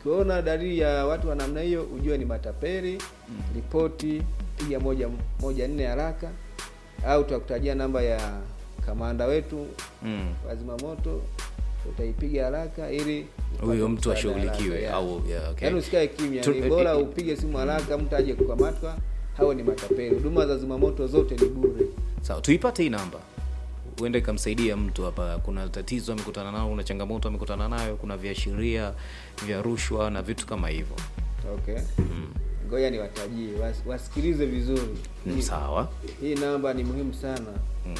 ukiona dalili ya watu wa namna hiyo ujue ni matapeli ripoti piga moja moja nne haraka au tutakutajia namba ya kamanda wetu Mm. wa zimamoto utaipiga haraka ili upate Huyo mtu msaada ashughulikiwe, haraka, yeah. au- yeah, okay. yaani usikae kimya Tu- ni bora eh, eh, upige simu haraka mtu aje kukamatwa hao ni matapeli huduma za zimamoto zote ni bure Sawa, tuipate hii namba, huenda ikamsaidia mtu hapa. Kuna tatizo amekutana nao, kuna changamoto amekutana nayo, kuna viashiria vya rushwa na vitu kama hivyo. okay ngoja niwatajie was, wasikilize vizuri Mm, hii, Sawa. hii namba ni muhimu sana Mm.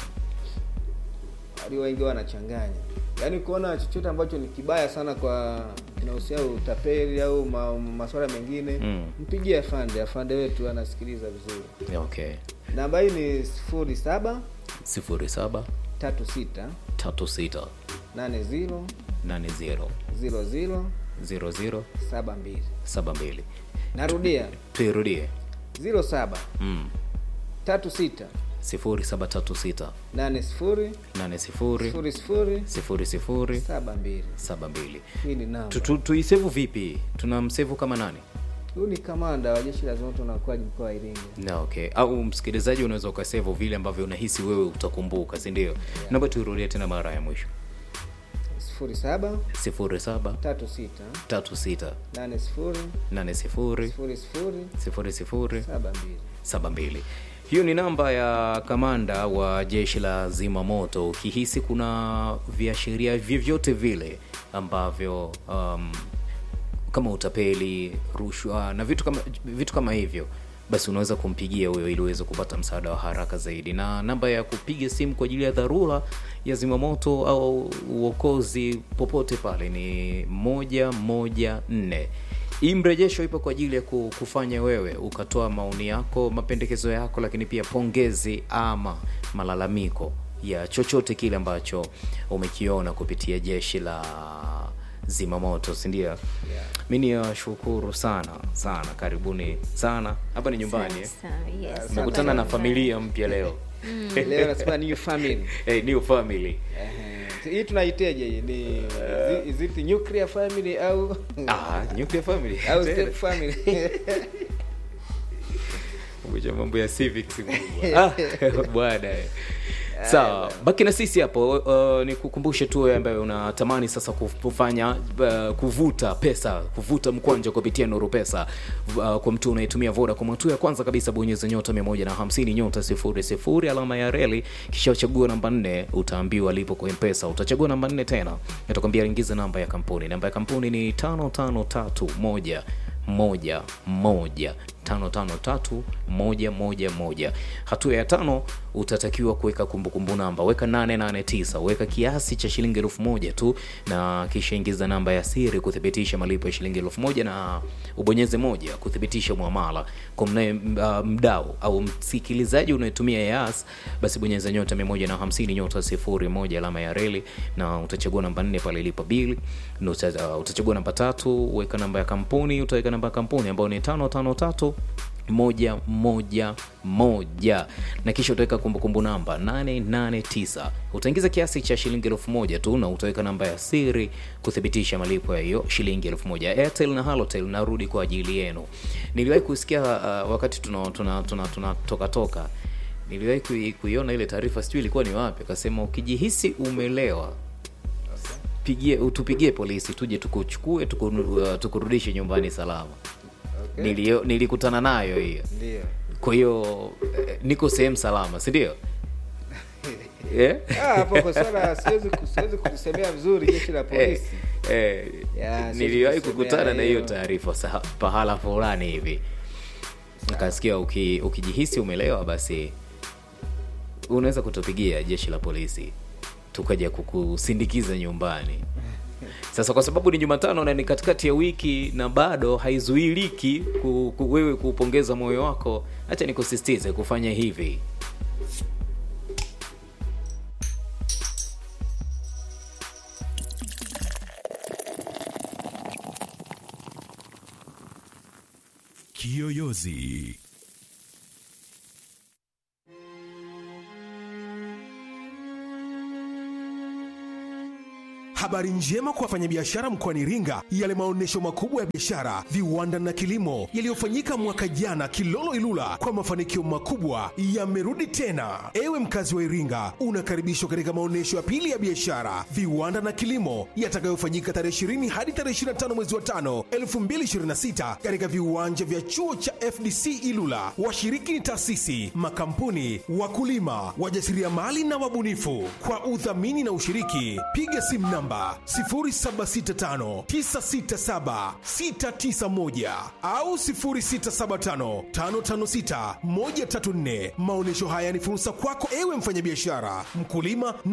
walio wengi wanachanganya yaani kuona chochote ambacho ni kibaya sana kwa kinahusiana utapeli au ma, masuala mengine Mm. mpigie afande afande wetu anasikiliza vizuri Okay. namba hii ni sifuri saba sifuri saba tatu sita tatu sita nane ziro nane zero ziro ziro zero zero saba mbili saba mbili. narudia Tuirudie. ziro saba Mm. tatu sita sifuri saba tatu sita nane sifuri nane sifuri sifuri sifuri sifuri sifuri saba mbili saba mbili. hii ni namba Tu- tu- Tuisevu vipi? Tunamsevu kama nani? huyu ni kamanda wa jeshi la zimamoto na uokoaji mkoa wa iringa Na okay. Au msikilizaji unaweza ukasevu vile ambavyo unahisi wewe utakumbuka, si ndio? Naomba tuirudie tena mara ya mwisho. sifuri saba sifuri saba tatu sita tatu sita nane sifuri nane sifuri sifuri sifuri sifuri sifuri saba mbili saba mbili. Hiyo ni namba ya kamanda wa jeshi la zimamoto. Ukihisi kuna viashiria vyovyote vile ambavyo um, kama utapeli, rushwa na vitu kama vitu kama hivyo, basi unaweza kumpigia huyo ili uweze kupata msaada wa haraka zaidi. Na namba ya kupiga simu kwa ajili ya dharura ya zimamoto au uokozi popote pale ni moja moja nne. Hii mrejesho ipo kwa ajili ya ku- kufanya wewe ukatoa maoni yako, mapendekezo yako, lakini pia pongezi ama malalamiko ya chochote kile ambacho umekiona kupitia jeshi la zimamoto, si ndio? Yeah. Mi ni washukuru sana sana, karibuni sana. Hapa ni nyumbani eh? Sawa, yes. Nimekutana na Hapa familia mpya leo leo nasema new family hey, new family Ehe. hii tunaiteje hii ni is it- is it nuclear family au ah, nuclear family au Tena. step family Kumbuka mambo ya civics kubwa. ah, bwana eh. sawa baki na sisi hapo uh, ni kukumbushe tu wewe ambaye unatamani sasa kuf- kufanya uh, kuvuta pesa kuvuta mkwanja kupitia nuru pesa uh, kwa mtu unayetumia vodacom hatua ya kwanza kabisa bonyeza nyota 150 nyota 00 alama ya reli kisha uchagua namba 4 utaambiwa lipo kwa mpesa utachagua namba 4 tena itakwambia ingiza namba ya kampuni namba ya kampuni ni 5531 moja moja tano tano tatu moja moja moja hatua ya tano utatakiwa kuweka kumbukumbu namba weka 889 weka kiasi cha shilingi elfu moja tu na kisha ingiza namba ya siri kuthibitisha malipo ya shilingi elfu moja na ubonyeze moja kuthibitisha mwamala kwa mnaye uh, mdau au msikilizaji unayetumia yas basi bonyeza nyota 150 nyota sifuri moja alama ya reli na utachagua namba nne pale ilipo bili na uta, uh, utachagua namba tatu weka namba ya kampuni utaweka namba ya kampuni ambayo ni tano tano tatu moja moja moja na kisha utaweka kumbukumbu namba 889 utaingiza kiasi cha shilingi elfu moja tu na utaweka namba ya siri kuthibitisha malipo ya hiyo shilingi elfu moja airtel na halotel narudi kwa ajili yenu niliwahi kusikia uh, wakati tunatoka tuna, tuna, tuna, toka toka niliwahi kui- kuiona ile taarifa sijui ilikuwa ni wapi akasema ukijihisi umelewa pigie tupigie polisi tuje tukuchukue tuku, uh, tukurudishe nyumbani salama Okay. Nilio, nilikutana nayo hiyo ndio kwa hiyo eh, niko sehemu salama si ndio yeah? Ah, hapo kwa swala siwezi ku- siwezi kulisemea vizuri jeshi la eh, polisi eh, Ya, siwezi niliwahi kusemea kukutana na hiyo hiyo. taarifa sa- pahala fulani hivi nikasikia uki, ukijihisi umelewa basi unaweza kutupigia jeshi la polisi tukaja kukusindikiza nyumbani sasa kwa sababu ni jumatano na ni katikati ya wiki na bado haizuiliki ku, ku, wewe kuupongeza moyo wako hacha nikusisitize kufanya hivi Kiyoyozi. Habari njema kwa wafanyabiashara mkoani Iringa, yale maonyesho makubwa ya biashara, viwanda na kilimo yaliyofanyika mwaka jana Kilolo Ilula kwa mafanikio makubwa yamerudi tena. Ewe mkazi wa Iringa, unakaribishwa katika maonyesho ya pili ya biashara, viwanda na kilimo yatakayofanyika tarehe 20 hadi tarehe 25 mwezi wa 5 2026 katika viwanja vya chuo cha FDC Ilula. Washiriki ni taasisi, makampuni, wakulima, wajasiriamali na wabunifu. Kwa udhamini na ushiriki, piga simu namba 0765967691 au 0675556134. Maonyesho haya ni fursa kwako ewe mfanyabiashara, mkulima na